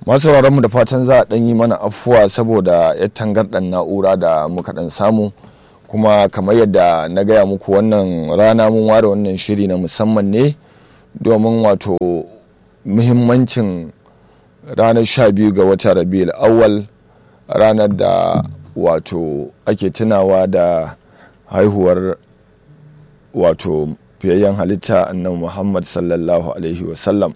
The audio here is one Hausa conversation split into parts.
masu mu da fatan za a ɗan yi mana afuwa saboda ya tangarɗan na'ura da muka ɗan samu kuma kamar yadda na gaya muku wannan rana mun ware wannan shiri na musamman ne domin wato muhimmancin ranar sha biyu ga watan rabiul awwal ranar da wato ake tunawa da haihuwar wato fiyayyen halitta annabi muhammad sallallahu alaihi wasallam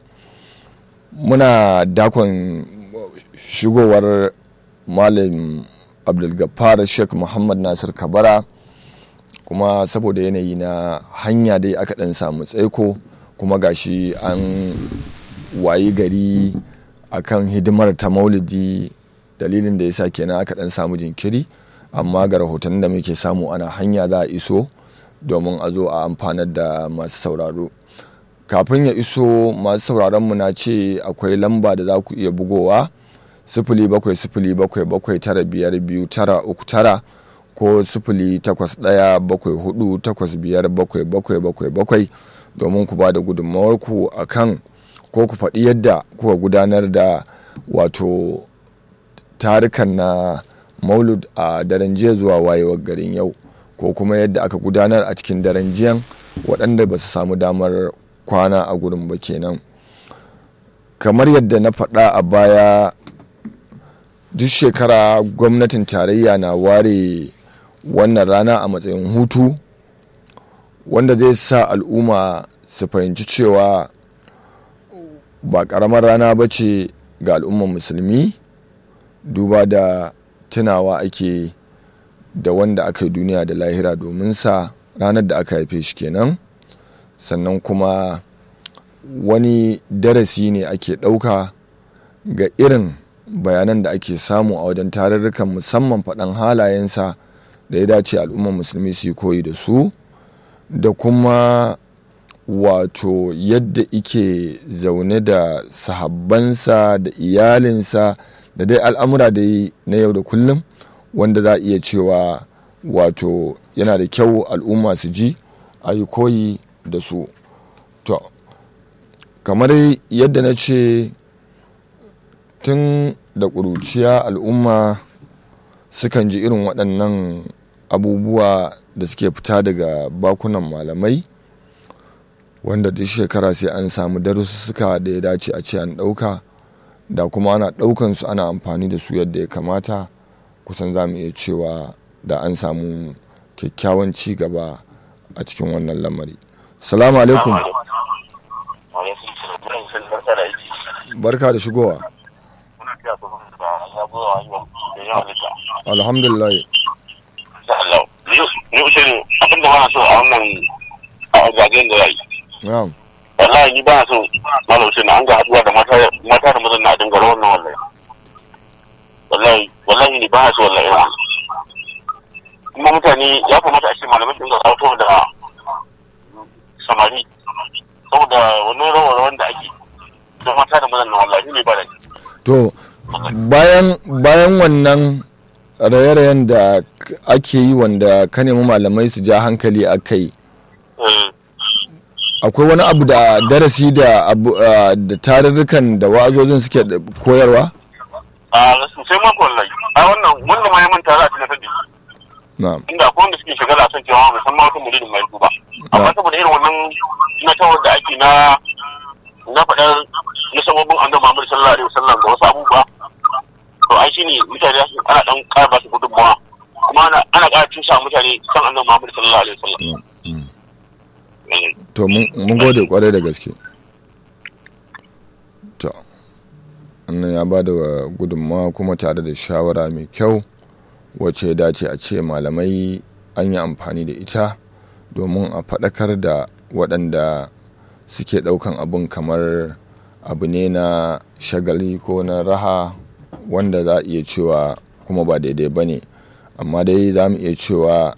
muna dakon shigowar malam abdulgafar sheikh muhammad nasir kabara kuma saboda yanayi na hanya dai aka dan samu tsaiko kuma gashi an wayi gari akan hidimar ta maulidi dalilin da ya sa kenan aka dan samu jinkiri amma ga rahotannin da muke samu ana hanya za a iso domin a zo a amfanar da masu sauraro kafin ya iso masu sauraron mu na ce akwai lamba da za ku iya bugowa sifili bakwai sifili bakwai bakwai tara biyar biyu tara uku tara ko sifili takwas ɗaya bakwai hudu takwas biyar bakwai bakwai bakwai bakwai domin ku ba da gudunmawarku a kan ko ku faɗi yadda kuka gudanar da wato tarukan na maulud a daren jiya zuwa wayewar garin yau ko kuma yadda aka gudanar a cikin daren jiyan waɗanda ba su samu damar kwana a gurin ba kenan kamar yadda na faɗa a baya duk shekara gwamnatin tarayya na ware wannan rana a matsayin hutu wanda zai sa al'umma su fahimci cewa ba ƙaramar rana ba ce ga al'ummar musulmi duba da tunawa ake da wanda aka yi duniya da lahira domin sa ranar da aka haife shi kenan sannan kuma wani darasi ne ake ɗauka ga irin bayanan da ake samu a wajen tarurrukan musamman faɗan halayensa da ya dace al'ummar musulmi su yi koyi da su da kuma wato yadda ike zaune da sahabbansa da iyalinsa da dai al'amura da na yau da kullum wanda za a iya cewa wato yana da kyau al'umma su ji a yi koyi da su to kamar yadda na ce tun da ƙuruciya al'umma sukan ji irin waɗannan abubuwa da suke fita daga bakunan malamai wanda duk shekara sai an samu darussuka da ya dace a ce an ɗauka da kuma ana ɗaukan su ana amfani da su yadda ya kamata kusan za mu iya cewa da an samu kyakkyawan ci gaba a cikin wannan lamari salamu alaikum barka da shigowa alhamdulillah ni ushirin abin da bana so a wannan zagayen da ya yi wallahi ni bana so malam ushirin an ga haduwa da mata da mazan na dinga rawan nan wallahi wallahi wallahi ni bana so wallahi kuma mutane ya kamata a ce malamai su dinga sauto da samari saboda wani rawar wanda ake da mata da mazan na wallahi ne ba da to bayan bayan wannan raye-rayen da ake yi wanda ka nemi malamai su ja hankali a kai akwai wani abu da darasi da da tarurrukan da wa'azozin suke koyarwa? a sai mako wallahi a wannan wanda ma ya manta za a tunatar da na'am inda akwai wanda suke shagala a son cewa bai san ma wata muridin mai ba amma saboda irin wannan na tawar da ake na na faɗar na sababin annabi Muhammad sallallahu alaihi wasallam da wasu abubuwa to ai shine mutane ana dan ƙara ba su gudunmawa kuma ana ana ƙara tusa mutane san annabi Muhammad sallallahu alaihi wasallam to mun gode kwarai da gaske to annan ya ba da gudunmawa kuma tare da shawara mai kyau wacce ya dace a ce malamai an yi amfani da ita domin a faɗakar da waɗanda suke ɗaukan abun kamar abu ne na shagali ko na raha wanda za a iya cewa kuma ba daidai ba ne amma dai za mu iya cewa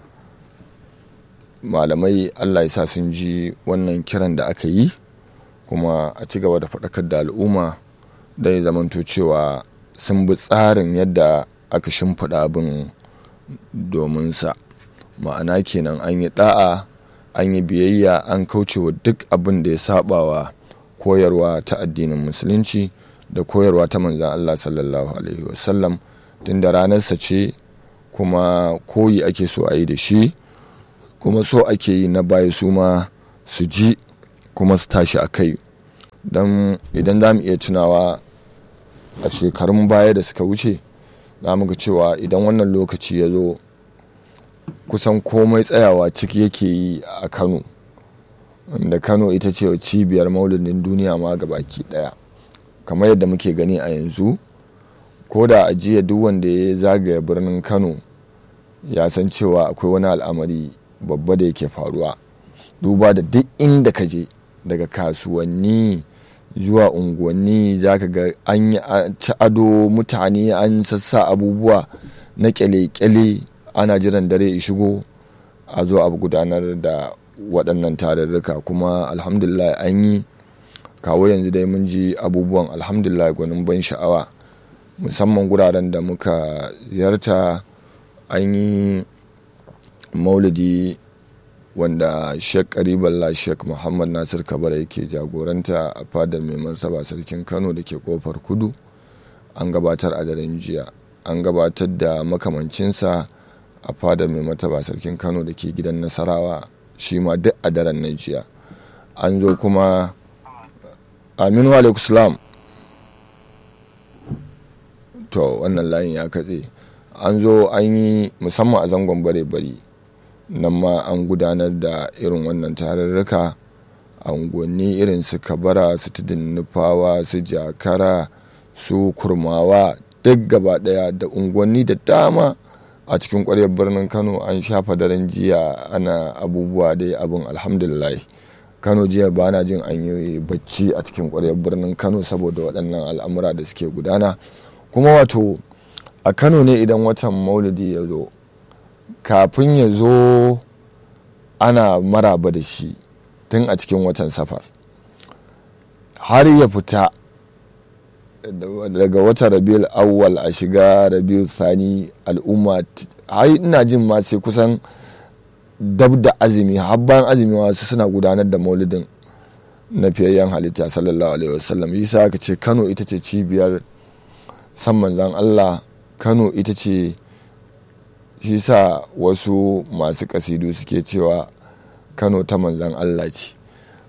malamai allah ya sa sun ji wannan kiran da aka yi kuma a ci gaba da faɗakar da al'umma da ya zamanto cewa sun bi tsarin yadda aka shimfiɗa abin domin sa ma'ana kenan an yi ɗa'a an yi biyayya an kaucewa duk abin da ya sabawa koyarwa ta addinin musulunci da koyarwa ta manzan Allah sallallahu alaihi wasallam tun da ranarsa ce kuma koyi ake so a yi da shi kuma so ake yi na baya su ma su ji kuma su tashi a kai don idan za mu iya tunawa a shekarun baya da suka wuce za mu ga cewa idan wannan lokaci ya zo kusan komai tsayawa ciki yake yi a kano da kano ita ce cibiyar maulidin duniya ma baki daya kamar yadda muke gani a yanzu ko da ajiya duk wanda ya zagaya birnin kano ya san cewa akwai wani al'amari babba da yake faruwa duba da duk inda ka je daga kasuwanni zuwa unguwanni za ka ga an yi ci ado mutane an sassa abubuwa na kyale-kyale ana jiran dare ya shigo a zo abu gudanar da waɗannan tarurruka kuma alhamdulillah an yi kawo yanzu dai mun ji abubuwan alhamdulillah gwanin ban sha'awa musamman guraren da muka ziyarta an yi maulidi wanda sheik kariballa sheik muhammad nasir kabara yake jagoranta a fadar mai martaba sarkin kano da ke kofar kudu an gabatar a daren jiya an gabatar da makamancinsa a fadar mai martaba sarkin kano da ke gidan nasarawa shi ma duk a daren na jiya an zo kuma aminu alaikussalam to wannan layin ya katse an zo an yi musamman a zangon bare-bari nan ma an gudanar da irin wannan tarurruka a unguwanni irin su kabara su tudun nufawa su jakara su kurmawa duk gaba daya da unguwanni da dama a cikin kwaryar birnin kano an shafa daren jiya ana abubuwa dai abin alhamdulillah kano jiya ba na jin an yi bacci a cikin kwaryar birnin kano saboda waɗannan al'amura da suke gudana kuma wato a kano ne idan watan maulidi ya zo kafin ya zo ana maraba da shi tun a cikin watan safar har ya fita daga watan rabiul awwal a shiga rabiul sani al'umma har ina jin ma sai kusan dab da azumi har bayan azumi wasu suna gudanar da maulidin na fiyayyen halitta sallallahu alaihi wasallam yasa aka ce kano ita ce cibiyar san manzan allah kano ita ce shi sa wasu masu kasidu suke cewa kano ta manzan allah ce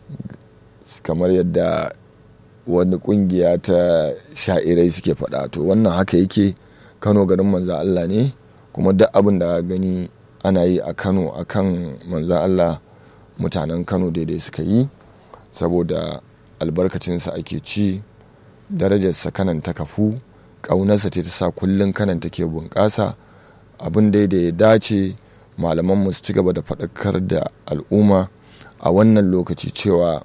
kamar yadda wani kungiya ta sha'irai suke faɗa to wannan haka yake kano garin manzan allah ne kuma duk abin da gani ana yi a kano a kan manzan allah mutanen kano daidai suka yi saboda albarkacinsa ake ci darajarsa kanan ta kafu ƙaunarsa ce ta sa kullum kanan take bunƙasa abin da ya dace malamanmu su ci gaba da faɗakar da al'umma a wannan lokaci cewa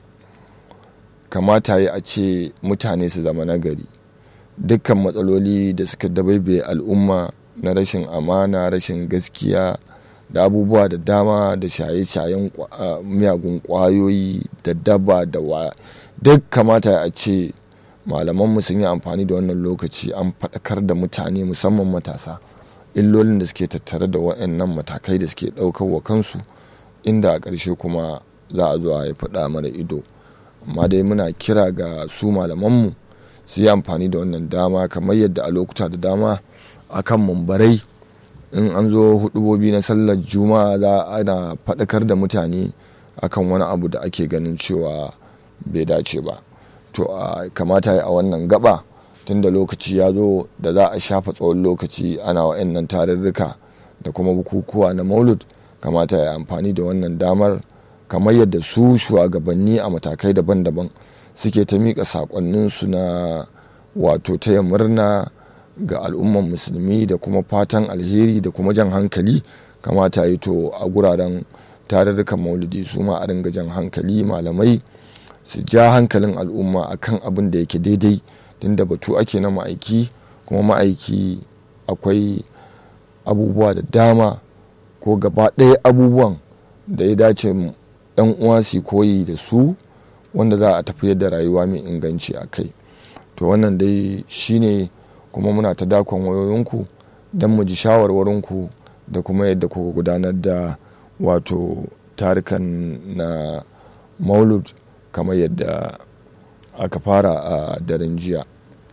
kamata yi a ce mutane su zama nagari dukkan matsaloli da suka dabaibe al'umma na rashin amana rashin gaskiya da abubuwa da dama da shaye-shayen miyagun kwayoyi da daba da wa duk kamata a ce malamanmu sun yi amfani da wannan lokaci an faɗakar da mutane musamman matasa illolin da suke tattare da waɗannan matakai da suke ɗaukar wa kansu inda a ƙarshe kuma za a zo a yi faɗa mara ido amma dai muna kira ga su malamanmu su yi amfani da wannan dama kamar yadda a lokuta da dama akan mumbarai in an zo hudubobi na sallar juma'a za ana faɗakar da mutane akan wani abu da ake ganin cewa bai dace ba to a kamata a wannan gaba tun da lokaci ya zo da za a shafa tsawon lokaci ana wa'annan tarurruka da kuma bukukuwa na maulud kamata ya amfani da wannan damar kamar yadda su shugabanni a matakai daban-daban suke ta miƙa saƙonninsu na wato taya murna ga al'umman musulmi da kuma fatan alheri da kuma jan hankali kamata yi to a guraren tarurrukan maulidi su ma a ringa jan hankali malamai su ja hankalin al'umma akan abin da yake daidai tunda batu ake na ma'aiki kuma ma'aiki akwai abubuwa da dama ko gaba ɗaya abubuwan da ya dace yan uwa su koyi da su wanda za a tafiyar da rayuwa mai inganci a kai to wannan dai shine kuma muna ta dakon wayoyinku don mu ji shawarwarinku da kuma yadda kuka gudanar da wato tarikan na maulud kamar yadda aka fara a daren jiya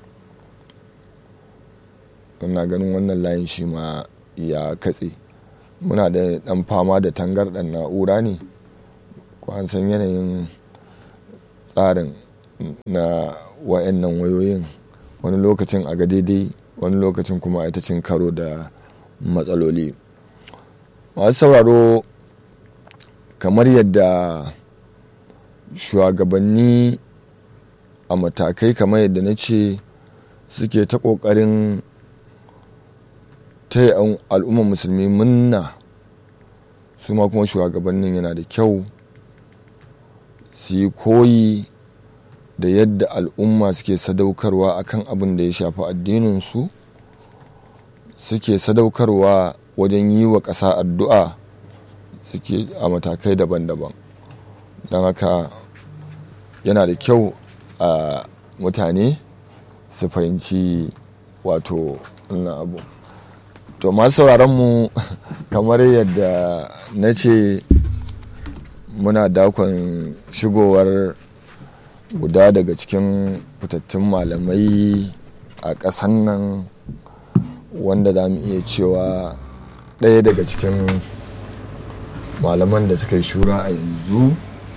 ina ganin wannan layin shi ma ya katse muna da dan fama da tangarɗar na'ura ne an san yanayin tsarin na wa'annan wayoyin wani lokacin a ga daidai wani lokacin kuma ita cin karo da matsaloli masu sauraro kamar yadda shugabanni a matakai kamar yadda na ce suke ta ƙoƙarin ta al'ummar musulmi munna su ma kuma shugabannin yana da kyau su yi koyi da yadda al'umma suke sadaukarwa akan abin da ya shafi addininsu suke sadaukarwa wajen yi wa ƙasa addu'a suke a matakai daban-daban don haka yana da kyau a mutane su fahimci wato wannan abu to masu mu kamar yadda na ce muna dakon shigowar guda daga cikin fitattun malamai a ƙasan nan wanda za mu iya cewa ɗaya daga cikin malaman da suka yi shura a yanzu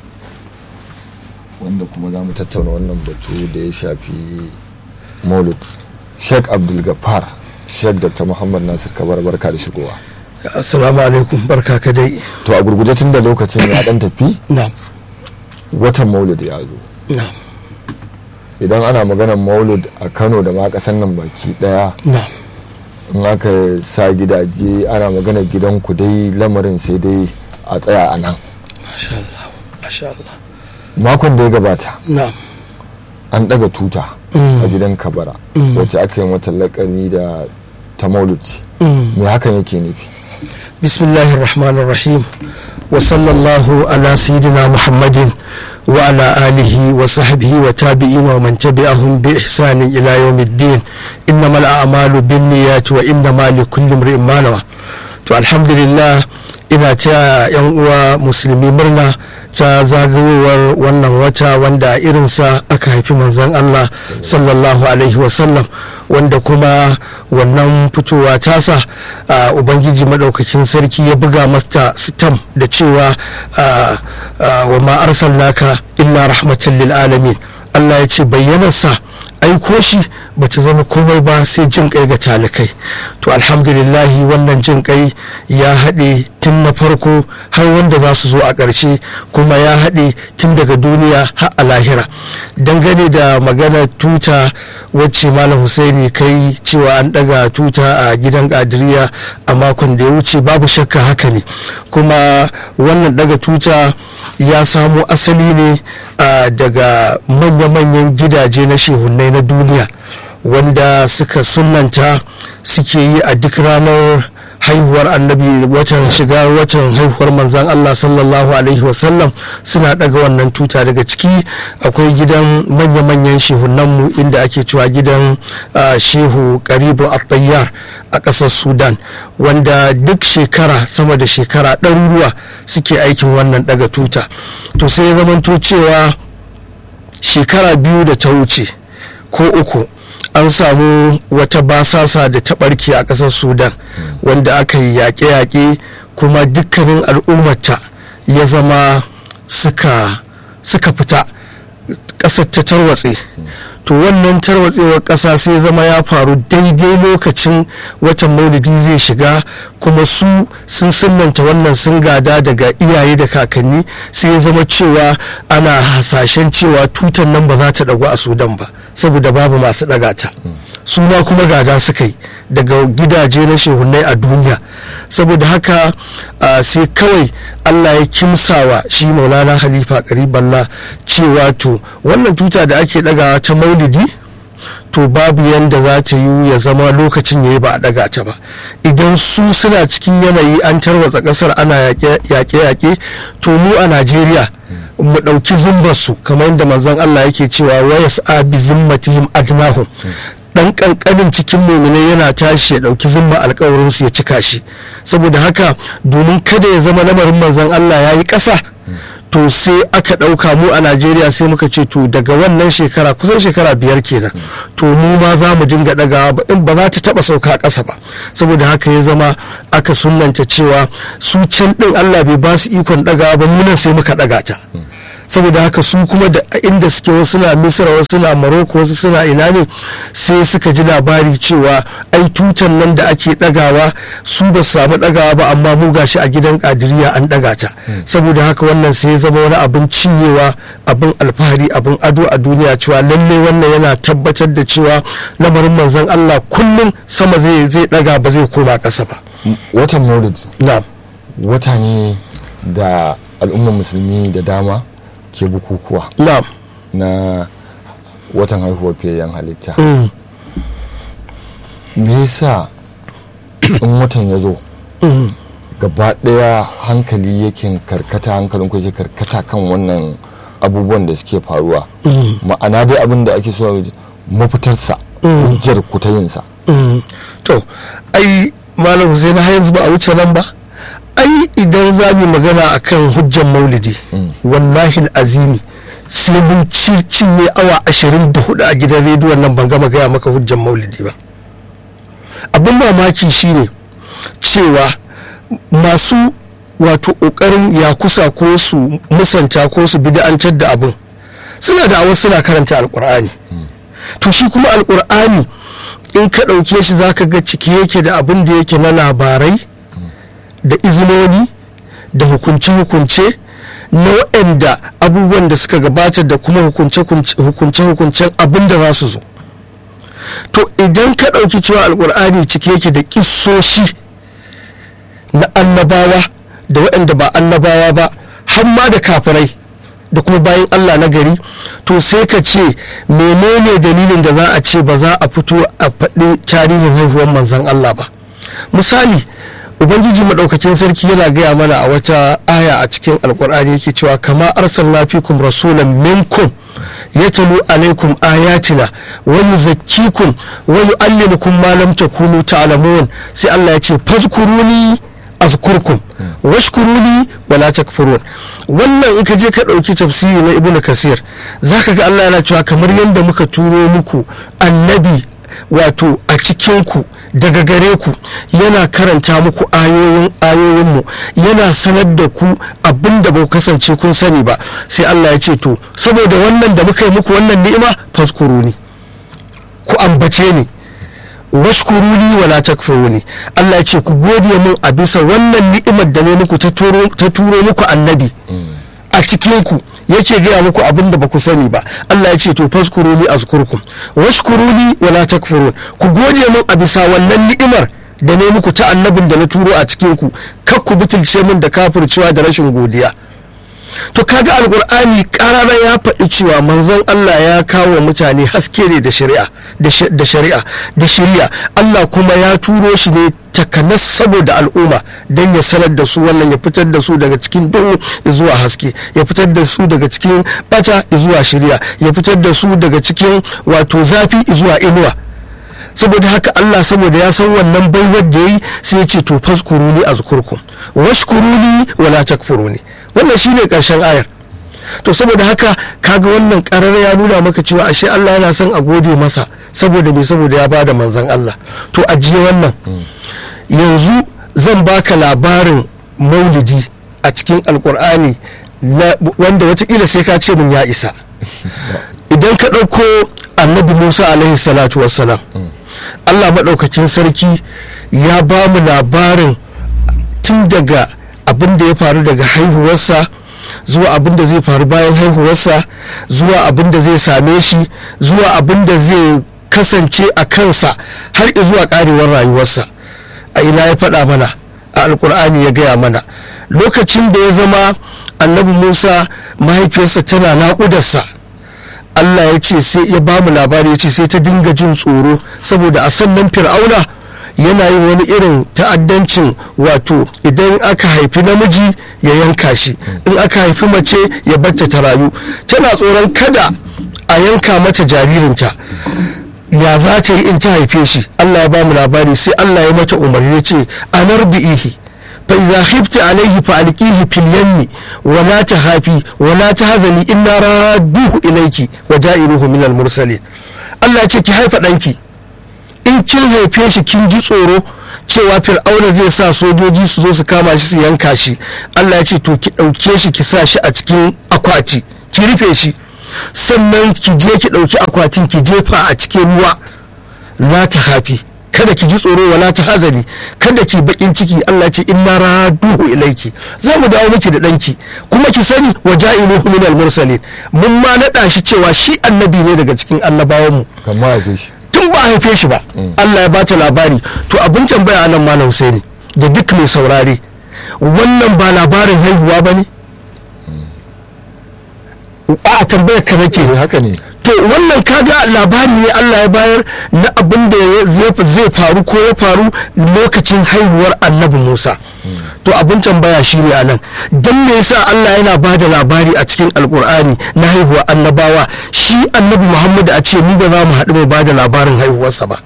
wanda kuma za mu tattauna wannan batu da ya shafi maulud sheikh abdulgafar sheikh dr muhammad nasir kabar barka da shigowa assalamu alaikum barka ka dai to a gurguje tun da lokacin ya dan tafi na watan maulud ya zo na idan ana maganar maulud a kano da ma kasan nan baki daya na in aka sa gidaje ana maganar gidan ku dai lamarin sai dai a tsaya a nan masha Allah masha Allah makon da ya gabata na an daga tuta a gidan kabara wacce aka yi mata lakani da ta maulud ce me hakan yake nufi bismillahir rahmanir rahim wa sallallahu ala sayyidina muhammadin wa ala alihi wa sahbihi wa tabi'in wa man tabi'ahum bi ihsanin ila yawmiddin innamal a'malu binniyati wa innamal likulli imrin ma nawa to alhamdulillah ina ta yan uwa musulmi murna ta zagayowar wannan wata wanda irinsa aka haifi manzon Allah sallallahu alaihi wasallam wanda kuma wannan fitowa tasa a ubangiji madaukakin sarki ya buga mata sitam da cewa wa ma arsalnaka illa rahmatan lil alamin Allah ya ce bayyanarsa aiko shi ba ta zama komai ba sai jin kai ga talikai to alhamdulillahi wannan jin kai ya haɗe tun na farko har wanda za su zo a ƙarshe kuma ya haɗe tun daga duniya har a lahira dangane da magana tuta wacce malam husaini kai cewa an ɗaga tuta a gidan ƙadiriya a makon da ya wuce babu shakka haka ne kuma wannan ɗaga tuta ya samo asali ne daga manya-manyan gidaje na shehunai na duniya wanda suka sunanta suke yi a duk ranar haihuwar annabi watan shiga watan haihuwar manzan Allah sallallahu alaihi wasallam suna daga wannan tuta daga ciki akwai gidan manya-manyan shehunanmu inda ake cewa gidan shehu karibu at-tayyar a ƙasar sudan wanda duk shekara sama da shekara ɗaruruwa suke aikin wannan daga tuta to sai ya zamanto cewa shekara biyu da ta wuce ko uku an samu wata basasa da ta barke a ƙasar sudan wanda aka yi yaƙe-yaƙe kuma dukkanin al'ummata ya zama suka fita ƙasar ta tarwatse to wannan tarwatsewar ƙasa sai zama ya faru daidai lokacin watan maulidi zai shiga kuma su sun sunanta wannan sun gada daga iyaye da kakanni sai ya zama cewa ana hasashen cewa tutan nan ba za ta dagu a sudan ba saboda babu masu daga ta su ma kuma gada suka yi daga gidaje na shehunai a duniya saboda haka sai kawai allah ya kimsawa shi maulana halifa kariballa cewa to wannan tuta da ake dagawa ta maulidi to babu yanda za ta yi ya zama lokacin ya yi ba a daga ta ba idan su suna cikin yanayi an tarwatsa kasar ana yaƙe-yaƙe to mu a najeriya mu ɗauki zimbarsu kamar yadda manzon allah yake cewa wayas abi zimmatihim adnahum dan kankanin cikin muminai yana tashi ya dauki zimma alkawarin su ya cika shi saboda haka domin kada ya zama lamarin manzon Allah ya yi ƙasa to sai aka ɗauka mu a najeriya sai muka ce to daga wannan shekara kusan shekara biyar kenan to mu ma za mu dinga ɗagawa in ba za ta taɓa sauka ƙasa ba saboda haka ya zama aka sunanta cewa su can ɗin allah bai ba su ikon ɗagawa ba mu nan sai muka ɗaga ta saboda haka su kuma da inda suke wasu na misira wasu na maroko wasu suna ina ne sai suka ji labari cewa ai tutan nan da ake dagawa su ba su samu dagawa ba amma mu gashi a gidan kadiriya an daga ta saboda haka wannan sai ya zama wani abin cinyewa abin alfahari abin ado a duniya cewa lalle wannan yana tabbatar da cewa lamarin manzon Allah kullum sama zai zai daga ba zai koma kasa ba watan maulid na'am wata ne da al'ummar musulmi da dama ke bukukuwa na'am na watan haihuwar fiyayyen halitta mm. me yasa in watan ya zo mm. gaba ɗaya hankali yake karkata hankalin ku yake karkata kan wannan abubuwan da suke faruwa mm. ma'ana dai abin da ake so mafitarsa Mm. hujjar ku ta yinsa Mm. to ai malam Hussein har yanzu ba a wuce nan ba ai idan za mu magana akan hujjan maulidi Mm. wallahi azimi sai mun ci- cinye awa ashirin da hudu a gidan rediyon nan ban gama gaya maka hujjan maulidi ba abin mamaki shine cewa masu wato ƙoƙarin ya kusa ko su musanta ko su bid'antar da abin suna da awar suna karanta alkur'ani to shi kuma alkur'ani in ka ɗauke shi zaka ga ciki yake da abin da yake na labarai da izinoni da hukunce-hukunce na waɗanda abubuwan da suka gabata da kuma hukunce-hukuncen abin da za su zo to idan ka ɗauki cewa alkur'ani ciki yake da ƙisoshi na annabawa da waɗanda ba annabawa ba har ma da kafirai da kuma bayan Allah na gari to sai ka ce menene dalilin da za a ce ba za a fito a faɗi tarihin haihuwar manzan Allah ba misali ubangiji maɗaukakin sarki yana gaya mana a wata aya a cikin alkur'ani yake cewa kama arsalna fikum rasulan minkum yatalu alaikum ayatina wa yuzakkikum wa yuallimukum ma lam takunu ta'lamun sai Allah ya ce fazkuruni azkurkum washkuruni wala takfurun wannan in ka je ka ɗauki tafsiri na ibnu kasir zaka ga Allah yana cewa kamar yadda muka turo muku annabi wato a cikinku daga gare ku yana karanta muku ayoyin ayoyinmu yana sanar da ku abin da ba ku kasance kun sani ba sai Allah ya ce to saboda wannan da muka yi muku wannan ni'ima faskuruni ku ambace ni washkuruni wala takfuruni Allah ya ce ku gode min a bisa wannan ni'imar da ne muku ta turo muku annabi a cikin ku yake gaya muku abin da ba ku sani ba Allah ya ce to faskuruni azkurkum washkuruni wala takfurun ku gode min a bisa wannan ni'imar da ne muku ta annabin da na turo a cikin ku kar ku butulce min da kafircewa da rashin godiya to kaga alkur'ani karara ya faɗi cewa manzon Allah ya kawo mutane haske ne da shari'a da shari'a da shari'a Allah kuma ya turo shi ne takanas saboda al'umma don ya sanar da su wannan ya fitar da su daga cikin duhu zuwa haske ya fitar da su daga cikin bata zuwa shari'a ya fitar da su daga cikin wato zafi zuwa inuwa saboda haka Allah saboda ya san wannan baiwar da yi sai ya ce to faskuruni azkurkum washkuruni wala takfuruni wannan shine karshen ayar to saboda haka kaga wannan karar ya nuna maka cewa ashe Allah yana son a gode masa saboda bai saboda ya bada manzon Allah to ajiye wannan yanzu zan baka labarin maulidi a cikin alkur'ani wanda watakila sai ka ce min ya isa idan ka ɗauko annabi musa alaihi salatu wassalam allah maɗaukakin sarki ya ba mu labarin tun daga abin da ya faru daga haihuwarsa zuwa abin da zai faru bayan haihuwarsa zuwa abin da zai same shi zuwa abin da zai kasance a kansa har zuwa karewar rayuwarsa a ina ya faɗa mana a alkur'ani ya gaya mana lokacin da ya zama annabi musa mahaifiyarsa tana naƙudarsa allah ya ce sai ya ba mu labari ya ce sai ta dinga jin tsoro saboda a sannan fir'auna yana yin wani irin ta'addancin wato idan aka haifi namiji ya yanka shi in aka haifi mace ya batta ta rayu tana tsoron kada a yanka mata jaririnta ya za ta yi in ta haife shi allah ya ba mu labari sai allah ya mata umarni ya ce anar bi'ihi fa idza khifti alayhi fa alqihi fil yammi wa la tahafi wa la tahzani inna radduhu ilayki wa ja'iruhu min al mursalin Allah ce ki haifa danki in kin haife shi kin ji tsoro cewa fir'auna zai sa sojoji su zo su kama shi su yanka shi Allah ya ce to ki ɗauke shi ki sa shi a cikin akwati ki rufe shi sannan ki je ki ɗauki akwatin ki jefa a cikin ruwa la ta hafi kada ki ji tsoro wala ta hazani kada ki bakin ciki Allah ce inna raduhu ilaiki za mu dawo miki da danki kuma ki sani wa ja'iluhu min al-mursalin mun ma nada shi cewa shi annabi ne daga cikin annabawan mu kamar haife shi tun ba a haife shi ba Allah ya bata labari to abin tambaya nan malam Husaini da duk mai saurare wannan ba labarin haihuwa ba ne a tambayar ka nake haka ne to wannan kaga labari ne Allah ya bayar na abin da zai faru ko ya faru lokacin haihuwar annabi Musa to abin tambaya shi ne anan don me yasa Allah yana ba da labari a cikin alkur'ani na haihuwar annabawa shi annabi Muhammad a ce mu ba za mu haɗu mai ba da labarin haihuwarsa ba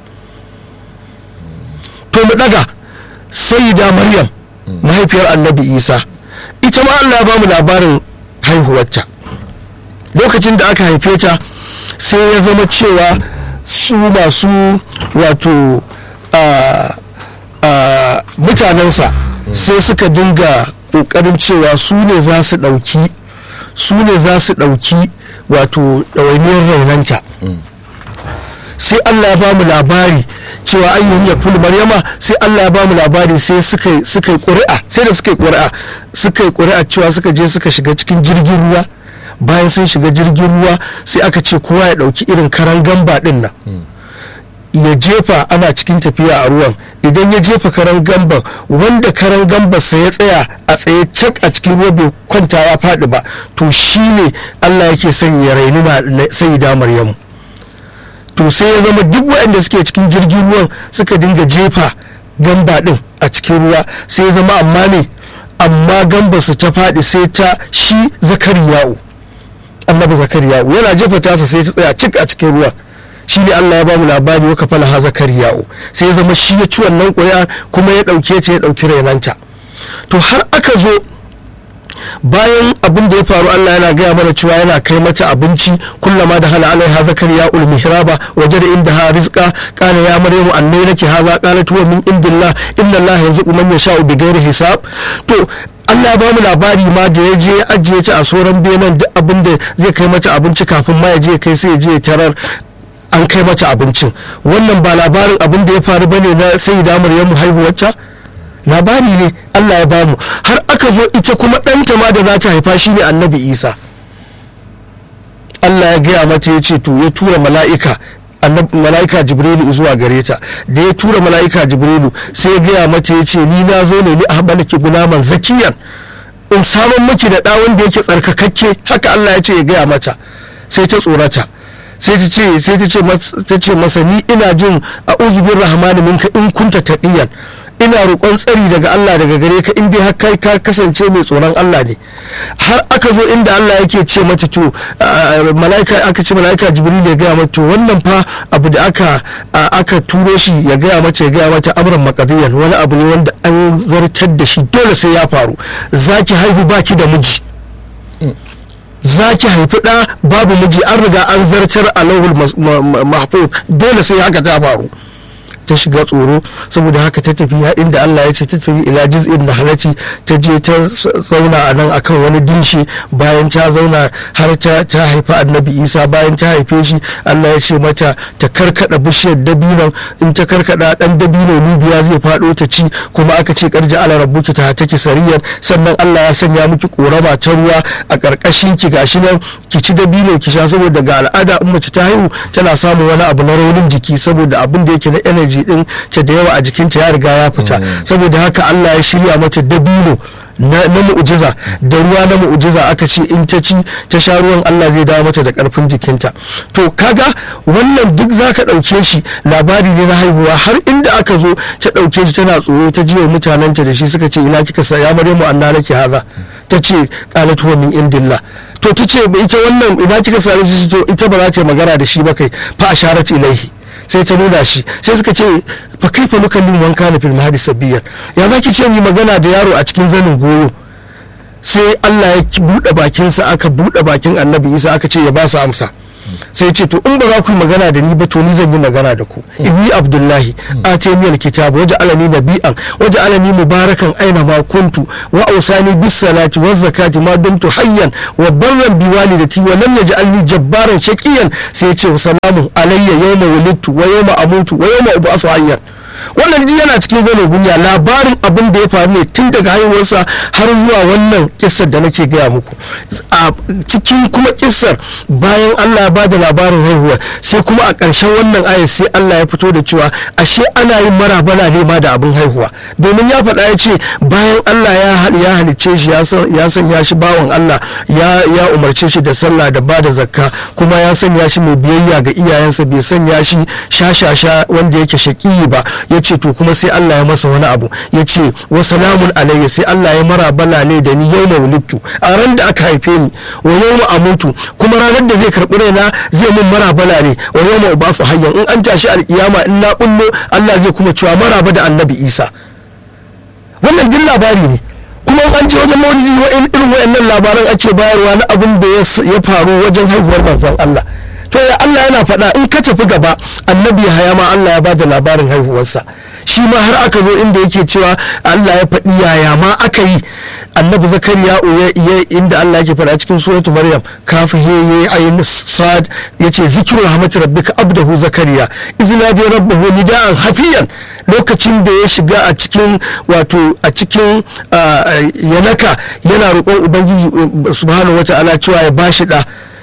to mu daga sayyida Maryam mahaifiyar annabi Isa ita ma Allah ya ba mu labarin haihuwarta lokacin da aka haife ta sai ya zama cewa su masu wato mutanensa sai suka dinga kokarin cewa su ne za su ɗauki su ne za su ɗauki wato ɗawainiyar raunanta sai allah ya ba mu labari cewa ayyun ya fulu maryama sai allah ya ba mu labari sai suka yi ƙuri'a sai da suka yi ƙuri'a suka yi ƙuri'a cewa suka je suka shiga cikin jirgin ruwa bayan sun shiga jirgin ruwa sai aka ce kowa ya ɗauki irin karan gamba ɗin nan ya jefa ana cikin tafiya a ruwan idan ya jefa karan gamban wanda karan gambarsa ya tsaya a tsaye cak a cikin ruwa bai kwanta ya faɗi ba to shi ne allah yake son ya raini na sayida maryamu to sai ya zama duk waɗanda suke cikin jirgin ruwan suka dinga jefa gamba ɗin a cikin ruwa sai ya zama amma ne amma gambarsa ta faɗi sai ta shi zakariya'u annabi zakariya'u yana jefa tasa sai ta tsaya cik a cikin ruwan shi ne Allah ya ba mu labari waka fala ha zakariya'u sai ya zama shi ya ci wannan ƙuri'a kuma ya ɗauke ta ya ɗauki rainanta to har aka zo bayan abin da ya faru Allah yana gaya mana cewa yana kai mata abinci kullama da hala alaiha zakariya ul mihraba waje da inda ha rizqa kana ya maryamu annai nake haza qalat huwa min indillah inna Allah yarzuqu man yasha'u bighairi hisab to Allah ya bamu labari ma da ya je ya ajiye ta a sauran benin duk abin da zai kai mata abinci kafin ma ya je kai sai ya je ya tarar an kai mata abincin wannan ba labarin abin da ya faru bane na sai da Maryamu haihuwarta labari ne Allah ya bamu har aka zo ita kuma ɗanta ma da za ta haifa shi ne annabi Isa Allah ya gaya mata ya ce to ya tura mala'ika mala'ika jibrilu zuwa gare ta da ya tura mala'ika jibrilu sai ya gaya mata ya ce ni na zo ne ni a balaki gunaman zakiyan in samun miki da ɗawon da yake tsarkakakke haka Allah ya ce ya gaya mata sai ta tsorata sai ta ce sai ta ce ta ce masa ni ina jin a uzubin rahmani minka in kunta taqiyan ina roƙon tsari daga Allah daga gare ka in dai har kai ka kasance mai tsoron Allah ne har aka zo inda Allah yake ce mata to malaika aka ce malaika Jibril ya gaya mata to wannan fa abu da aka aka turo shi ya gaya mata ya gaya mata amran maqdiyan wani abu ne wanda an zartar da shi dole sai ya faru zaki haihu baki da miji za ki haifi ɗa babu miji an riga an zartar a lauhul mahfuz dole sai haka ta faru ta shiga tsoro saboda haka ta tafi ya inda Allah ya ce ta tafi ila jiz'in na halatti ta je ta zauna a nan akan wani dinshi bayan ta zauna har ta ta haifi annabi isa bayan ta haife shi Allah ya ce mata ta karkada bishiyar dabinon in ta karkada dan dabino lubiya zai fado ta ci kuma aka ce karji ala rabbuki ta take sariyar sannan Allah ya sanya miki korama ta ruwa a karkashin ki gashi nan ki ci dabino ki sha saboda ga al'ada in mace ta haihu tana samun wani abu na raunin jiki saboda abin da yake na energy din ta da yawa a jikinta ya riga ya fita saboda haka Allah ya shirya mata dabino na mu'ujiza da ruwa na mu'ujiza aka ce in ta ci ta sha ruwan Allah zai dawo mata da karfin jikinta to kaga wannan duk zaka ɗauke shi labari ne na haihuwa har inda aka zo ta ɗauke shi tana tsoro ta jiwa mutanenta da shi suka ce ina kika sa ya maryamu anna nake haza ta ce qalat huwa min indillah to ta ce ita wannan ina kika sa shi ita ba za ta magana da shi ba kai fa asharat ilaihi sai ta nuna shi sai suka ce fa kai fa nukallimu man kana fil mahdi sabiyan ya zaki ce ni magana da yaro a cikin zanin goyo sai Allah ya buɗe bakinsa aka buɗe bakin annabi isa aka ce ya ba su amsa sai ce to in ba za ku yi magana da ni ba to ni zan yi magana da ku inni abdullahi atani alkitab waje alani nabi'an waje alani mubarakan aina ma kuntu wa awsani bis salati waz zakati ma dumtu hayyan wa barran bi walidati wa lam yaj'alni jabbaran shaqiyan sai ya ce wa salamun alayya yawma wulidtu wa yawma amutu wa yawma ub'athu hayyan wannan duk yana cikin zanen gunya labarin abin da ya faru ne tun daga haihuwarsa har zuwa wannan kissar da nake gaya muku a cikin kuma kissar bayan Allah ya bada labarin haihuwa sai kuma a ƙarshen wannan ayat sai Allah ya fito da cewa ashe ana yin marabana ne ma da abin haihuwa domin ya faɗa ya ce bayan Allah ya halicce shi ya sanya shi bawan Allah ya umarce shi da sallah da bada zakka kuma ya sanya shi mai biyayya ga iyayensa bai sanya shi shashasha wanda yake shaƙiyi ba ya ce to kuma sai Allah ya masa wani abu ya ce wa salamun alayya sai Allah ya mara balale da ni yau wulittu a ran da aka haife ni wa yau amutu kuma ranar da zai karɓi raina zai mun mara balale wa yau ma ubasu hayyan in an tashi alkiyama in na bullo Allah zai kuma cewa maraba da annabi Isa wannan din labari ne kuma an je wajen maulidi irin wayannan labaran ake bayarwa na abin da ya faru wajen haihuwar manzon Allah to ya Allah yana faɗa in ka tafi gaba annabi haya ma Allah ya bada labarin haihuwarsa shi ma har aka zo inda yake cewa Allah ya faɗi yaya ma aka yi annabi zakariya ya inda Allah yake faɗa cikin suratu maryam kafi he ye ayin sad yace zikru rahmatir rabbika abdahu zakariya izna da rabbahu nidaan hafiyan lokacin da ya shiga a cikin wato a cikin yanaka yana roƙon ubangiji subhanahu wataala cewa ya bashi da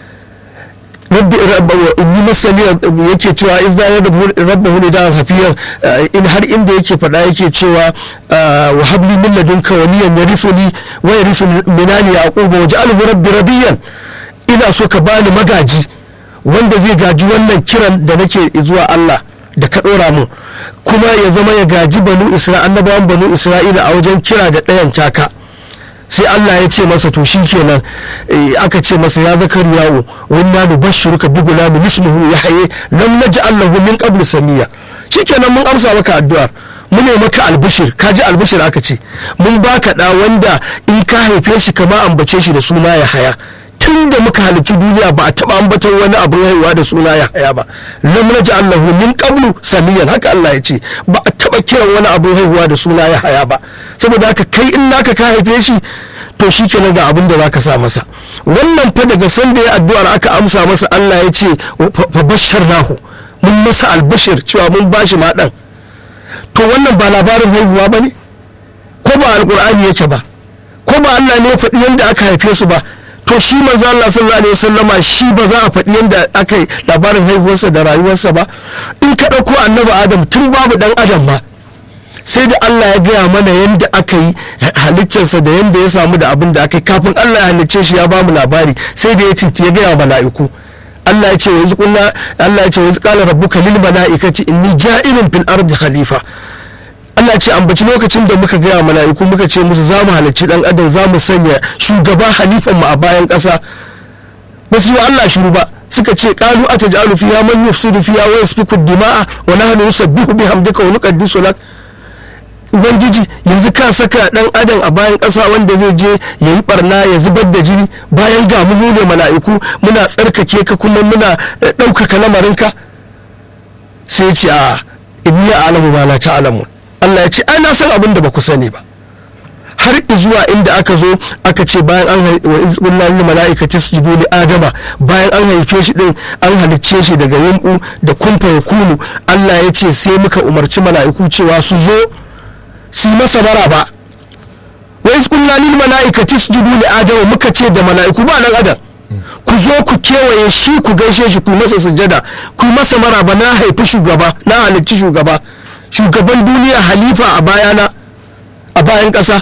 rabbi in yi masaniya yake cewa iz da rabbahu ne da hafiyan in har inda yake faɗa yake cewa wa habli min ladunka waliyan yarisuni wa yarisu minani yaquba wa ja'alhu rabbi rabiyan ina so ka bani magaji wanda zai gaji wannan kiran da nake zuwa Allah da ka ɗora mun kuma ya zama ya gaji banu isra'ila annabawan banu isra'ila a wajen kira da ɗayan taka sai Allah ya ce masa to shi kenan aka ce masa ya zakar yawo wanna nu bashiruka bi gulamin ismuhu yahya lam naj'al lahu min qablu samiya shikenan mun amsa maka addu'ar mun ne maka albishir ka ji albishir aka ce mun baka da wanda in ka haife shi kama ambace shi da suna ya haya tun da muka halicci duniya ba a taba ambaton wani abin haihuwa da suna ya haya ba lam naj'al lahu min qablu samiyan haka Allah ya ce ba a taba kiran wani abin haihuwa da suna ya haya ba saboda haka kai in naka ka haife shi to shi kenan ga abin da za ka sa masa wannan fa daga sanda ya addu'ar aka amsa masa Allah ya ce fa bashar nahu mun masa albashir cewa mun bashi ma dan to wannan ba labarin haihuwa ba ne ko ba alkur'ani yake ba ko ba Allah ne ya faɗi yadda aka haife su ba to shi manzo Allah sallallahu alaihi wasallama shi ba za a faɗi yadda aka yi labarin haihuwarsa da rayuwarsa ba in ka ɗauko annabi adam tun babu dan adam ma sai da Allah ya gaya mana yadda aka yi halittarsa da yadda ya samu da abin da aka yi kafin Allah ya halicce shi ya bamu labari sai da ya tinti ya gaya mala'iku Allah ya ce wa yanzu kunna Allah ya ce wa yanzu qala rabbuka lil mala'ikati inni ja'ilun fil ardi khalifa Allah ce ambaci lokacin da muka gaya mala'iku muka ce musu za mu halicci dan adam za mu sanya shugaba halifan mu a bayan ƙasa ba su yi wa Allah shiru ba suka ce qalu ataj'alu fiha man yufsidu fiha wa yasfiku dima'a wa nahnu nusabbihu bihamdika wa nuqaddisu lak ubangiji yanzu ka saka dan adam a bayan ƙasa wanda zai je ya yi barna ya zubar da jini bayan ga mu ne mala'iku muna tsarkake ka kuma muna ɗaukaka lamarinka sai ce a inni ya alamu ma la ta'lamun Allah ya ce ai na san abin da ba ku sani ba har zuwa inda aka zo aka ce bayan an wa izbullah lil mala'ikati sujudu li adama bayan an haife shi din an halicce shi daga yumbu da kumfa ya kunu Allah ya ce sai muka umarci mala'iku cewa su zo su yi masa maraba wa iz qulna lil mala'ikati isjudu li adama muka ce da mala'iku ba nan adam ku zo ku kewaye shi ku gaishe shi ku yi masa sujada ku yi masa maraba na haifi shugaba na halicci shugaba shugaban duniya halifa a bayana a bayan ƙasa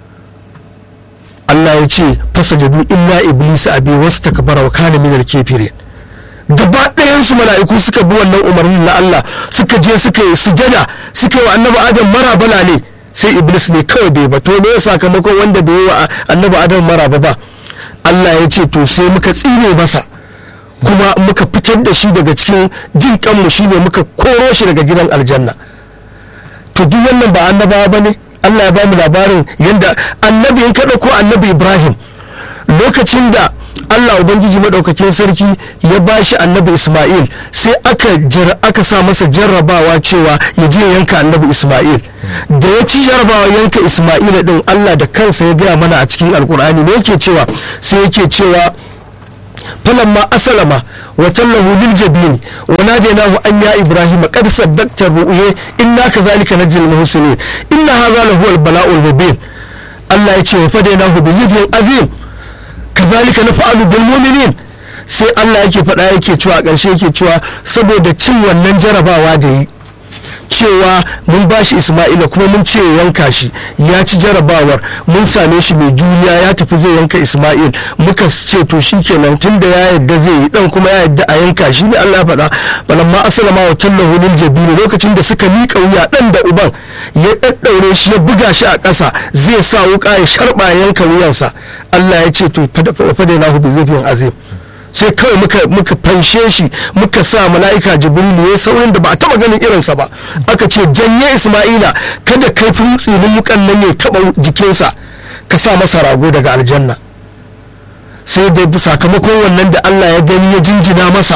Allah ya ce fasajadu illa iblis abi wasu takabara wa kana minar kefirin gaba ɗayansu mala'iku suka bi wannan umarnin na Allah suka je suka yi sujada suka yi wa annabi adam marabala ne sai iblis ne kawai bai ba to ne sakamakon wanda bai yi wa annabi adam maraba ba Allah ya ce to sai muka tsine masa kuma muka fitar da shi daga cikin jin kanmu shine muka koro shi daga gidan aljanna to duk wannan ba annabawa ba ne allah ya ba mu labarin yadda annabi in kaɗa ko annabi ibrahim lokacin da allah ubangiji maɗaukakin sarki ya ba shi annabi isma'il sai aka aka sa masa jarrabawa cewa ya je yanka annabi isma'il da ya ci jarrabawa yanka isma'il din allah da kansa ya gaya mana a cikin alkur'ani ne yake cewa sai yake cewa فلما أسلم وتله للجبين وناديناه أن يا إبراهيم قد صدقت الرؤيا إنا كذلك نجزي المحسنين إن هذا لهو البلاء المبين الله يتشي وفديناه بذبح عظيم كذلك نفعل بالمؤمنين sai Allah yake faɗa yake cewa ƙarshe yake cewa saboda cin wannan jarabawa da yi cewa mun ba shi isma'ila kuma mun ce yanka shi ya ci jarabawar mun same shi mai juriya ya tafi zai yanka isma'il muka ce to shi kenan tun da ya yadda zai yi dan kuma ya yadda a yanka shi ne allah ya faɗa balamma asalama wa tallahu lil jabini lokacin da suka miƙa wuya dan da uban ya ɗaɗɗaure shi ya buga shi a ƙasa zai sa wuƙa ya sharɓa yanka wuyansa allah ya ce to fada na bi zafin azim sai kawai muka muka fanshe shi muka sa mala'ika jibrilu ya saurin da ba a taba ganin irinsa ba aka ce janye isma'ila kada kaifin tsinin wukan nan ya taba jikinsa ka sa masa rago daga aljanna sai da sakamakon wannan da allah ya gani ya jinjina masa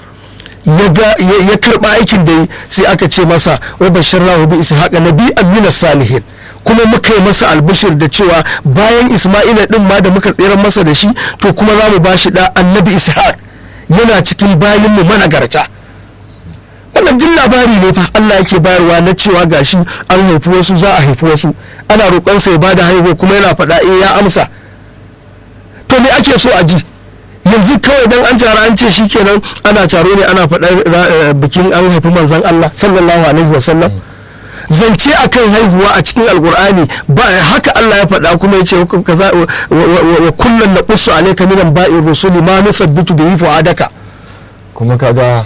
ya karba aikin da sai aka ce masa wa bashir rahu bi ishaqa nabi amina salihin kuma muka yi masa albishir da cewa bayan isma'ila din ma da muka tseren masa da shi to kuma za mu ba shi da annabi ishaq yana cikin bayan mu managarta wannan duk labari ne fa Allah yake bayarwa na cewa gashi an haifi wasu za a haifi wasu ana roƙonsa ya bada haihuwa kuma yana faɗa eh ya amsa to me ake so a ji yanzu kawai dan an tara an ce shikenan ana taro ne ana faɗar bikin an haifi manzon Allah sallallahu alaihi wasallam zance akan haihuwa a cikin alkur'ani ba haka Allah ya faɗa kuma ya ce kaza wa kullun na qussu alayka min ba'ir rusuli ma nusabbitu bihi fu'adaka kuma kaga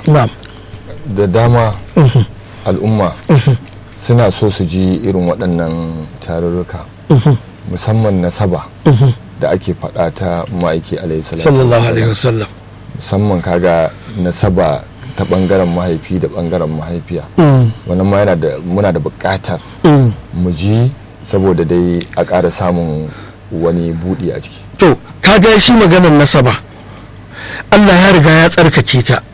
da dama al'umma suna so su ji irin waɗannan tarurruka musamman nasaba da ake faɗa ta ma'aiki alaihi sallallahu alaihi wasallam musamman kaga nasaba ta bangaren mahaifi da bangaren mahaifiya wannan ma yana da muna da bukatar mu ji saboda dai a ƙara samun wani buɗi a ciki to kaga shi maganar nasaba Allah ya riga ya tsarkake ta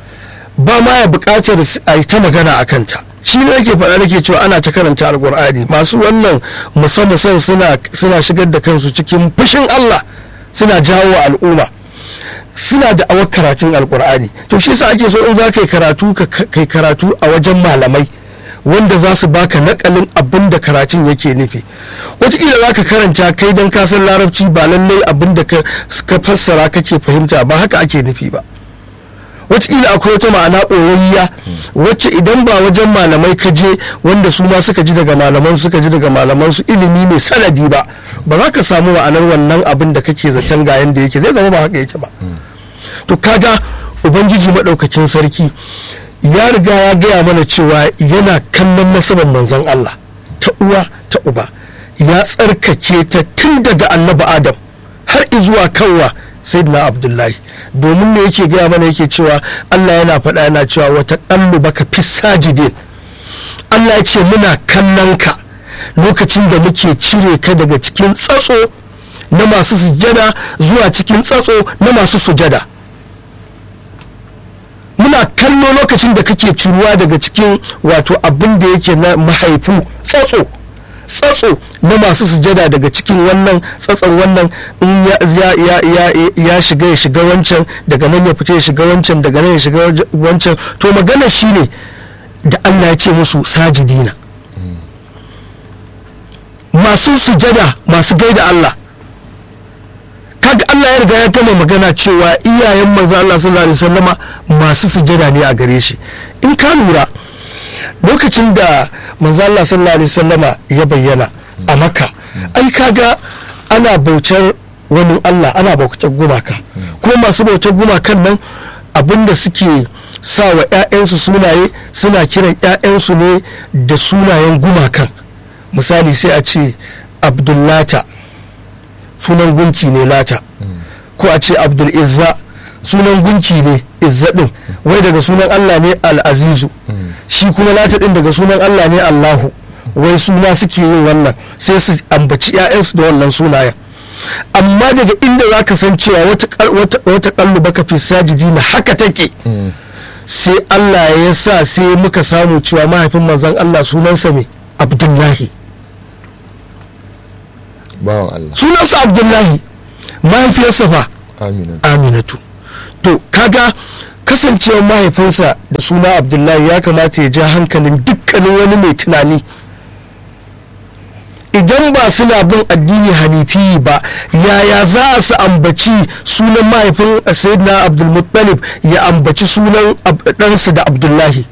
ba ma ya bukatar a yi ta magana a kanta shi ne yake faɗa nake cewa ana ta karanta alkur'ani masu wannan musamman suna shigar da kansu cikin fushin Allah suna jawo al'umma suna da awar karatun alkur'ani to shi sa ake so in za ka yi karatu ka kai karatu a wajen malamai wanda za su baka nakalin abin da karatun yake nufi wataƙila za ka karanta kai don kasan larabci ba lallai abin da ka fassara kake fahimta ba haka ake nufi ba wataƙila akwai wata ma'ana ɓoyayya wacce idan ba wajen malamai ka je wanda su ma suka ji daga malaman suka ji daga malaman su ilimi mai sanadi ba ba za ka samu ma'anar wannan abin da kake zaton ga yanda yake zai zama ba haka yake ba to kaga ubangiji maɗaukacin sarki ya riga ya gaya mana cewa yana kallon nasabar manzon Allah ta uwa ta uba ya tsarkake ta tun daga annabi adam har izuwa kanwa sayyidina abdullahi domin ne yake gaya mana yake cewa Allah yana faɗa yana cewa wata ƙallu baka fi sajidin Allah ya ce muna kallon ka lokacin da muke cire ka daga cikin tsatso na masu sujada zuwa cikin tsatso na masu sujada muna kallo lokacin da kake ciruwa daga cikin wato abin da yake na mahaifu tsatso tsatso na masu sujada daga cikin wannan tsatson wannan in ya shiga ya shiga wancan daga nan ya fita ya shiga wancan daga nan ya shiga wancan to magana shine da Allah ya ce musu sajidina masu sujada masu gaida Allah kaga Allah ya riga ya gama magana cewa iyayen manzo Allah sallallahu alaihi wasallama masu sujada ne a gare shi in ka lura lokacin da manzo Allah sallallahu alaihi wasallama ya bayyana a Makka ai kaga ana bautar wani Allah ana bautar gumaka kuma masu bautar gumakan nan abinda suke sa wa 'ya'yansu sunaye suna kiran 'ya'yansu ne da sunayen gumakan misali sai a ce abdullata sunan gunki ne lata ko a ce abdul izza sunan gunki ne izzaɗin wai daga sunan Allah ne al'azizu shi kuma lata ɗin daga sunan Allah ne Allahu wai suna suke yin wannan sai su ambaci 'ya'yansu da wannan sunayen amma daga inda za ka san cewa wata kallu baka fi sajidi na haka take sai Allah ya sa sai muka samu cewa mahaifin manzan Allah sunansa ne Abdullahi bawan Allah sunansa Abdullahi mahaifiyarsa fa Aminatu to kaga kasancewar mahaifinsa da suna Abdullahi ya kamata ya ja hankalin dukkanin wani mai tunani idan ba suna bin addini hanifi ba yaya za su ambaci sunan mahaifin sayyidina abdulmuttalib ya ambaci sunan ɗansa da abdullahi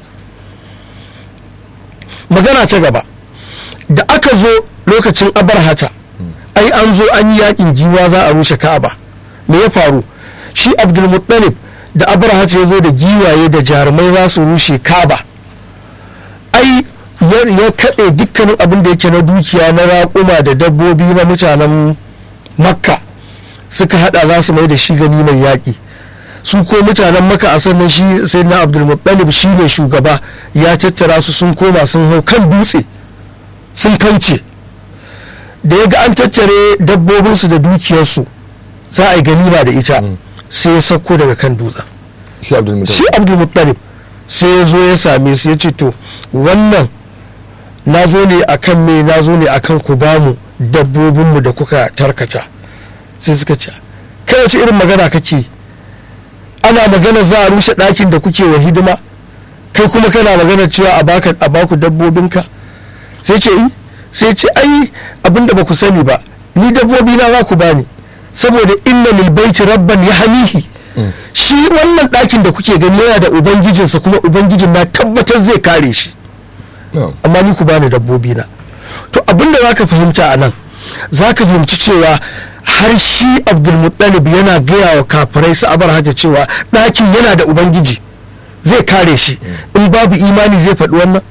magana ta gaba da aka zo lokacin abarhata ai an zo an yi yakin giwa za a rushe ka'aba me ya faru shi abdulmuttalib da abarhata ya zo da giwaye da jarumai za su rushe ka'aba ai ya kaɗe dukkanin abin da yake na dukiya na raƙuma da dabbobi na mutanen makka suka hada za su mai da shi gani mai yaƙi su ko mutanen makka a sannan shi sai na abdulmuttalib shi ne shugaba ya tattara su sun koma sun hau kan dutse sun kauce da ya ga an tattare dabbobinsu da dukiyarsu za a yi ganima da ita sai ya sauko daga kan dutsen shi abdulmuttalib sai ya zo ya same su ya ce to wannan na zo ne a kan me na zo ne a kan ku bamu dabbobinmu da kuka tarkata sai suka ce kai wace irin magana kake ana magana za a rushe ɗakin da kuke wa hidima kai kuma kana magana cewa a baka a baku dabbobinka sai ce yi sai ce ai abinda ba ku sani ba ni dabbobi na za ku bani saboda inna lil baiti rabban ya hamihi shi wannan ɗakin da kuke gani yana da ubangijinsa kuma ubangijin na tabbatar zai kare shi amma ni ku bani dabbobi na to abinda za ka fahimta a nan za ka fahimci cewa har shi abdulmuttalib yana gaya wa kafirai su abar hajja cewa ɗakin yana da ubangiji zai kare shi in babu imani zai faɗi wannan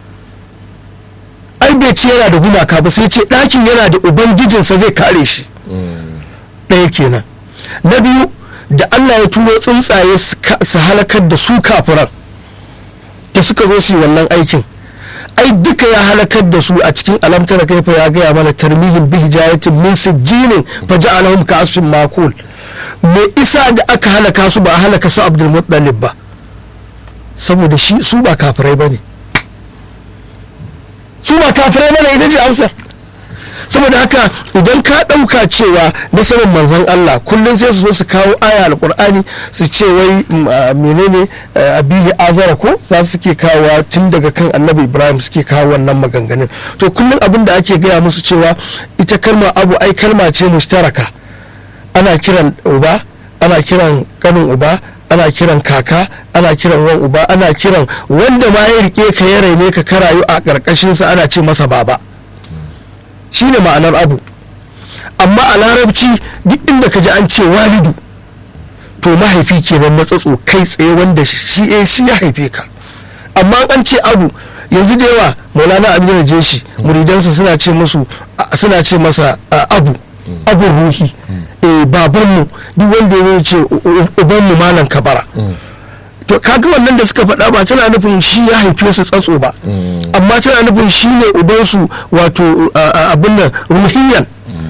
ai bai ce yana da gumaka ba sai ce ɗakin yana da ubangijinsa zai kare shi ɗaya kenan na biyu da allah ya turo tsuntsaye su halakar da su kafiran da suka zo su yi wannan aikin ai duka ya halakar da su a cikin alamtar kaifa ya gaya mana tarmihin bi hijayatin min sijjinin fa ja'alahum ka asfin makul me isa da aka halaka su ba a halaka su abdul muttalib ba saboda shi su ba kafirai bane su ba kafirai bane ita ce amsar saboda haka idan ka ɗauka cewa nasarar manzon Allah kullum sai su zo su kawo aya alkur'ani su ce wai menene abihi azara ko za su suke kawo tun daga kan annabi ibrahim suke kawo wannan maganganun to kullum abin da ake gaya musu cewa ita kalma abu ai kalma ce mushtaraka ana kiran uba ana kiran kanin uba ana kiran kaka ana kiran wan uba ana kiran wanda ma ya rike ka ya raine ka ka rayu a ƙarƙashinsa ana ce masa baba shine ma'anar abu amma a larabci duk inda ka ji an ce walidu to mahaifi kenan na tsatso kai tsaye wanda shi shi ya haife ka amma an ce abu yanzu da yawa maulana aminu jeshi muridansa suna ce musu suna ce masa abu abu ruhi babanmu duk wanda ya ce ubanmu malam kabara to kaga wannan da suka faɗa ba tana nufin shi ya haife su tsatso ba amma tana nufin shi ne ubansu wato abin nan ruhiyan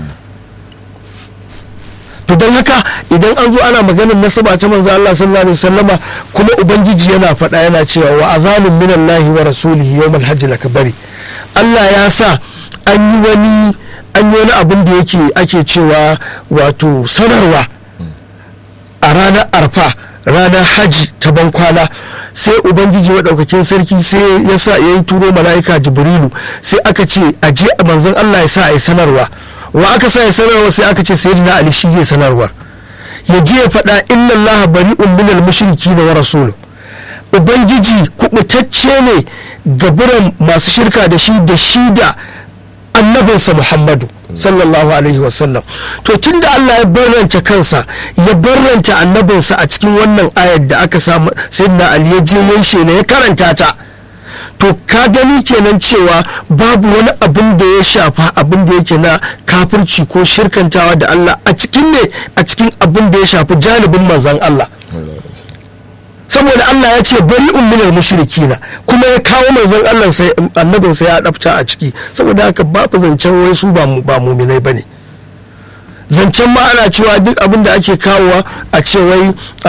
to don haka idan an zo ana maganin nasaba ta manzo Allah sallallahu alaihi wasallama kuma ubangiji yana faɗa yana cewa wa azanun minallahi wa rasulihi yawmal hajj lakbari Allah ya sa an yi wani an yi wani abin da yake ake cewa wato sanarwa a ranar arfa ranar haji ta bankwana sai ubangiji maɗaukakin sarki sai ya sa ya yi turo mala'ika jibrilu sai aka ce a je a manzon allah ya sa a yi sanarwa wa aka sa ya sanarwa sai aka ce sayyidina ali shi zai sanarwar ya je ya faɗa inna allah bari'un minal mushriki wa rasulu ubangiji kubutacce ne gaburan masu shirka da shi da shi da annabinsa muhammadu sallallahu alaihi wasallam to tun da allah ya barranta kansa ya barranta annabinsa a cikin wannan ayar da aka samu sayyidina ali ya je yanshe ya karanta ta to ka gani kenan cewa babu wani abin da ya shafa abin da yake na kafirci ko shirkantawa da allah a cikin ne a cikin abin da ya shafi janibin manzan allah saboda Allah ya ce bari umminal mushrikina kuma ya kawo manzon Allah sai annabin sai ya dafta a ciki saboda haka babu zancen wai su ba ba muminai bane zancen ma ana cewa duk abin da ake kawowa a ce wai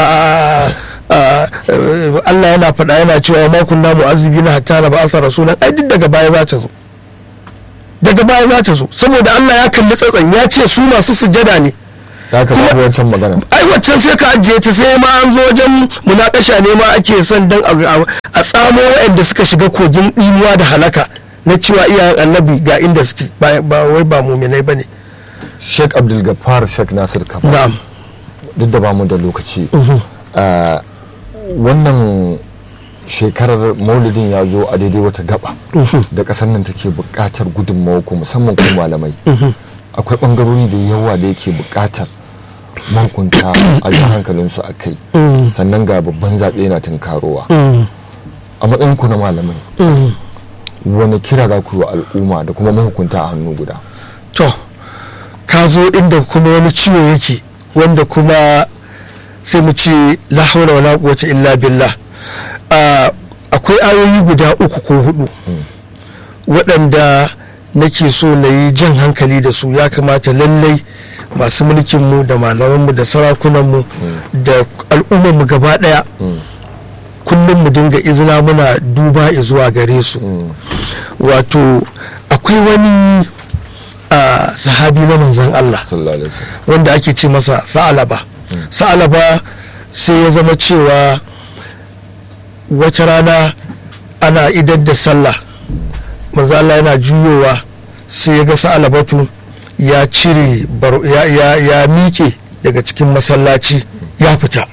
Allah yana faɗa yana cewa ma kunna mu'azzibina hatta na ba'asa rasulan ai duk daga baya za ta zo daga baya za ta zo saboda Allah ya kalli tsatsan ya ce su masu sujada ne ya ka babu wancan magana ai waccan sai ka ajiye ta sai ma an zo wajen munakasha ne ma ake son dan a tsamo waɗanda suka shiga kogin ɗimuwa da halaka na cewa iyayen annabi ga inda suke ba wai ba muminai ba ne sheikh abdul gaffar sheikh nasir kafa na'am duk da bamu da lokaci wannan shekarar maulidin ya zo a daidai wata gaba da ƙasar nan take buƙatar gudunmawa ko musamman ko malamai akwai ɓangarori da yawa da yake buƙatar mankunta a ji hankalinsu a kai sannan ga babban zaɓe na tunkarowa a matsayin ku na malamai wani kira za ku yi wa al'umma da kuma mahukunta a hannu guda to ka zo inda kuma wani ciwo yake wanda kuma sai mu ce la hawla wala quwwata illa billah akwai ayoyi guda uku ko hudu waɗanda nake so na yi jan hankali da su ya kamata lallai masu mulkinmu da malamanmu da sarakunanmu da al'ummarmu gaba ɗaya kullum mu dinga izina muna duba zuwa gare su wato akwai wani sahabi na manzan Allah wanda ake ce masa sa'alaba sa'alaba sai ya zama cewa wata rana ana idar da sallah manzo Allah yana juyowa sai ya ga sa'alabatu ya cire ya, ya, mike daga cikin masallaci ya fita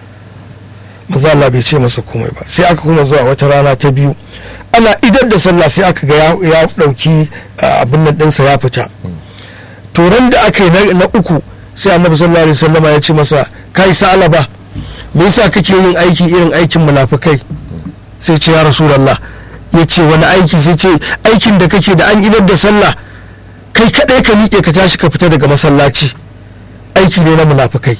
manzo Allah bai ce masa komai ba sai aka kuma zuwa wata rana ta biyu ana idar da sallah sai aka ga ya dauki abin nan ɗinsa ya fita turan da aka yi na uku sai annabi sallallahu alaihi wasallam ya ce masa kai sa'alaba me yasa kake yin aiki irin aikin munafikai sai ce ya rasulullah ya ce wani aiki sai ce aikin da kake da an idar da sallah kai kadai ka miƙe ka tashi ka fita daga masallaci aiki ne na munafikai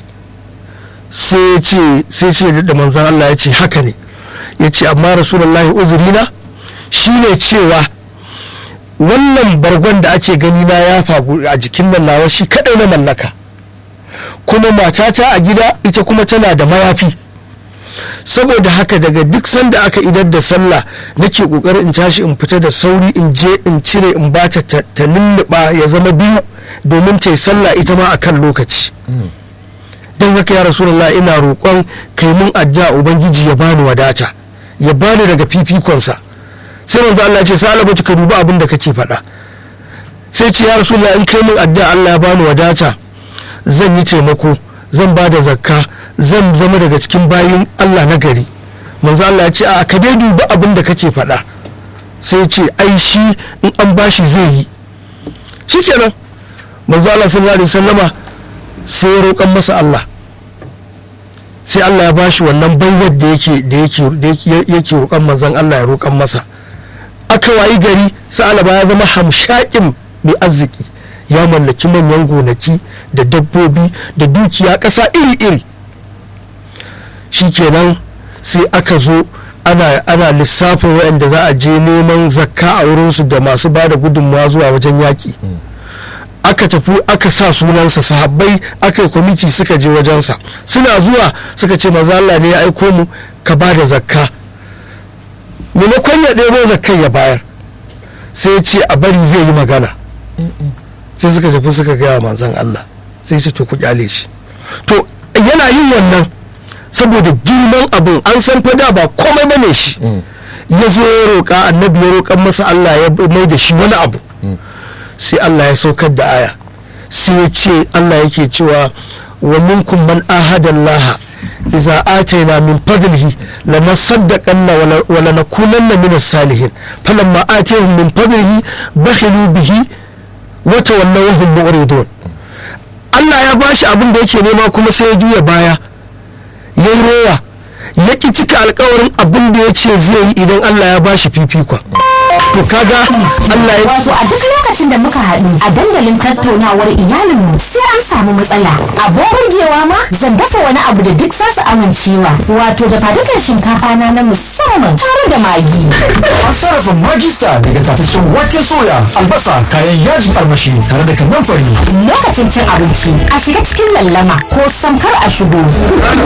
sai ce sai ce da manzon Allah ya ce haka ne ya ce amma rasulullahi uzurina shine cewa wannan bargon da ake gani na ya fagu a jikin nan nawa shi kadai na mallaka kuma matata a gida ita kuma tana da mayafi saboda haka daga duk sanda aka idar da sallah nake kokarin in tashi in fita da sauri in je in cire in bata ta lulluɓa ya zama biyu domin ta yi sallah ita ma akan lokaci don haka ya rasulullah ina roƙon kai mun addu'a ubangiji ya bani wadata ya bani daga fifikonsa sai manzo Allah ce salabatu ka duba abin da kake faɗa sai ce ya rasulullah in kai mun addu'a Allah ya bani wadata zan yi taimako zan ba da zakka zan zama daga cikin bayin Allah na gari manzo Allah ya ce a ka dai duba abin da kake faɗa sai ce ai shi in an bashi zai yi shikenan manzo Allah sallallahu alaihi wasallama sai ya roƙan masa Allah sai Allah ya bashi wannan baiwar da yake da yake yake roƙan manzon Allah ya roƙan masa aka wayi gari sa'alaba ya zama hamshakin mai arziki ya mallaki manyan gonaki da dabbobi da dukiya ƙasa iri-iri shikenan sai aka zo ana, ana lissafin waɗanda za a je neman zakka a wurinsu da masu ba da gudunmawa zuwa wajen yaƙi aka tafi aka sa sunansa sahabbai aka yi kwamiti suka je wajensa suna zuwa suka ce maza Allah ne ya aiko mu ka ba da zakka maimakon ya ɗebo zakkan ya bayar sai ya ce a bari zai yi magana sai suka tafi suka gaya manzan Allah sai ce to ku kyale shi to yana yin wannan saboda girman abin an san fada ba komai bane shi ya zo ya roƙa annabi ya roƙan masa Allah ya mai da shi wani abu sai Allah ya saukar da aya sai ya ce Allah yake cewa wa minkum man ahada Allah idza atayna min fadlihi lanasaddaqanna wa lanakunanna min as-salihin falamma atayhum min fadlihi bakhilu bihi wa tawallaw wa hum mu'ridun Allah ya bashi abin da yake nema kuma sai ya juya baya yayi rowa ya ki cika alkawarin abin da ya ce zai yi idan Allah ya bashi fifikon to to kaga Allah ya Wato a duk lokacin da muka haɗu a dandalin tattaunawar iyalinmu sai an samu matsala. Abin burgewa ma zan dafa wani abu da duk zasu amincewa. Wato da fadukan shinkafa na na musamman tare da magi. An sarrafa magista daga tataccen waken soya, albasa, kayan yajin armashi tare da kannan fari. Lokacin cin abinci a shiga cikin lallama ko samkar a shigo.